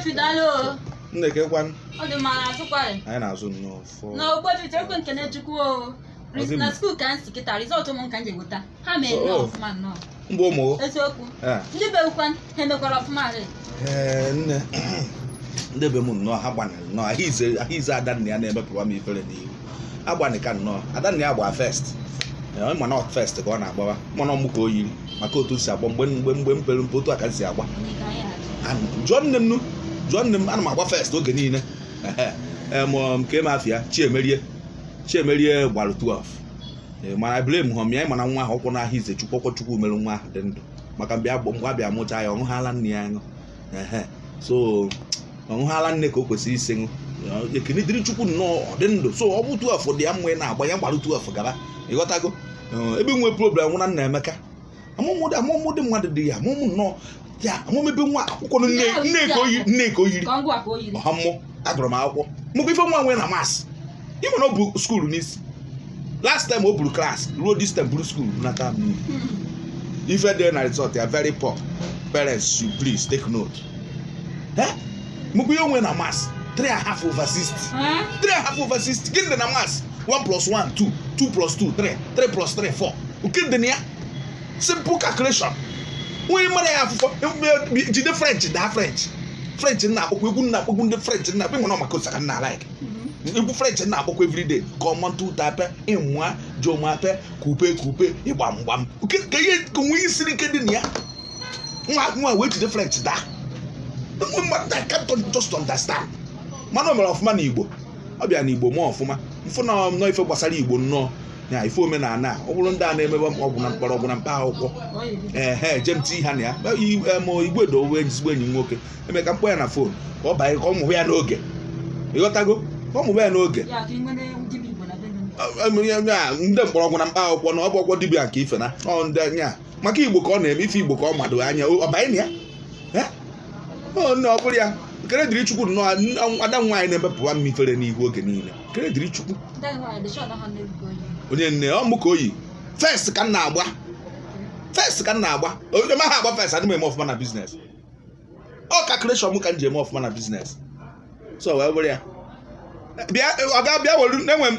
ogbefi daalụ o nnekekwanụ ọ dị mma na-azụkwarị anyị na-azụ nnọọ fọ na ogbefi chekwe nke na-echukwu o Ọdị m. na skuul ka m si kịta rizọtụ m nka m ji eweta ha mee nnọọ Oh. ọfụma nnọọ mgbe ụmụ eziokwu Eh. ndị bewukwa ha emekwara ọfụma rị ee nne ndị be m nnọọ ha gbanịrị nnọọ ahụ ize ahụ ize adanna ya na-emepụwa m ifere n'ihu agbanị ka nnọọ adanna ya gba fest Ee, ma na fest ka ọ na-agbawa mana ọmụ ka o yiri maka otu o si agba mgbe mgbe mgbe mpere mpe otu a ka m si agba And jụọ nne m nụ jụọ nne m ana m agba fest oge niile Ehe. Em, um, nke m afịa chiemerie chiemerie gbalụ 12 Ee, mana blame hom ya mana nwa ahụ ụkwụ n'ahịa ize chukwu ọkwọ chukwu mere nwa ahụ dị ndụ maka mgbe agba mgbe abịa mụcha ya ọ ṅụhala nne ya ṅụ Ehe. so ọ ṅụhala nne ka o kwesịrị isi ṅụ Ọ, ekene dịrị chukwu nnọọ ọ dị ndụ so ọ bụ 12 dị ya mma ị na-agba ya gbalụ 12 gaba ịghọtago Ee, ebe nwe problem nwụ na nna emeka amụmụ dị amụmụ dị mmadụ dị ya amụmụ nnọọ ya amụmụ ebe nwa akwụkwọ nne nne ka o yiri nne ka o yiri ka ọ ngwa ka o yiri ọha mmụọ agụrụ m akwụkwọ mụbụ ife nwa nwee na masị ịmụ na o bu skuulu n'isi last time o buru klas ruo this time buru skuulu nata m n'iyi ife dị na resort ya very poor parents should please take note Eh? mụbụ ihe onwe na masị 3 and a half over 60 Eh? 3 and a half over 60 gịnị dị na masị 1 plus 1 2 2 plus 2 3 3 plus 3 4 nke dị na ya simple calculation onye mara ya afụfọ e- jide french daa french french nna akpọkwa egwu nna akpọkwa ndị french nna akpọ nwere maka osaka nna like egwu french nna akpọkwa everyday ka ọma ntụ ụta ape ịmụa jomape kupe kupe ịgba mgbam Ke- ka ihe ka onwe ihe siri ike dị na ya nwa nwa wee jide french daa nwa mmadụ I can't just understand mana o mere ọfụma na igbo ọ bịa na igbo mụọ ọfụma mfụ na nnọọ ife gbasara igbo nnọọ ya ife omenala a ọ bụrụ ndị a na-emebe ọgwụ na mkpọrọ ọgwụ na mkpa akwụkwọ Ka o yiri. ehe jem ti ha na ya I- em, igwe dowe ezigbo enyi m nwoke eme ka mkpọ ya na fon ka ọ banye ka ọ mụba ya n'oge ịghọtago ka ọ mụba ya n'oge ya ka ị nwere dibịa igbo na be gị Em, ya- ya, ndị mkpọrọgwụ na mkpa akwụkwọ na ọ bụ ọgwọ dibịa nke ife na ọ ndị anya maka igbo ka ọ na-eme ife igbo ka ọ mado anya ọ banye na ya Eh? ọ nne ọ bụrụ ya kere dịrị chukwu nnọọ n- ada nwaanyị na-emepụwa m ifere n'ihu oge niile kere dịrị chukwu ndị nwaanyị dị shọt ha na-ebi ka o yiri onye nne ọ mụ ka oyi fest ka m na-agba fest ka m na-agba onye ma ha agba fest adị m eme ọfụma na biznes ọ calculation m ka m ji eme ọfụma na biznes so wee bụrụ ya bịa ọ ga bịa were enwe m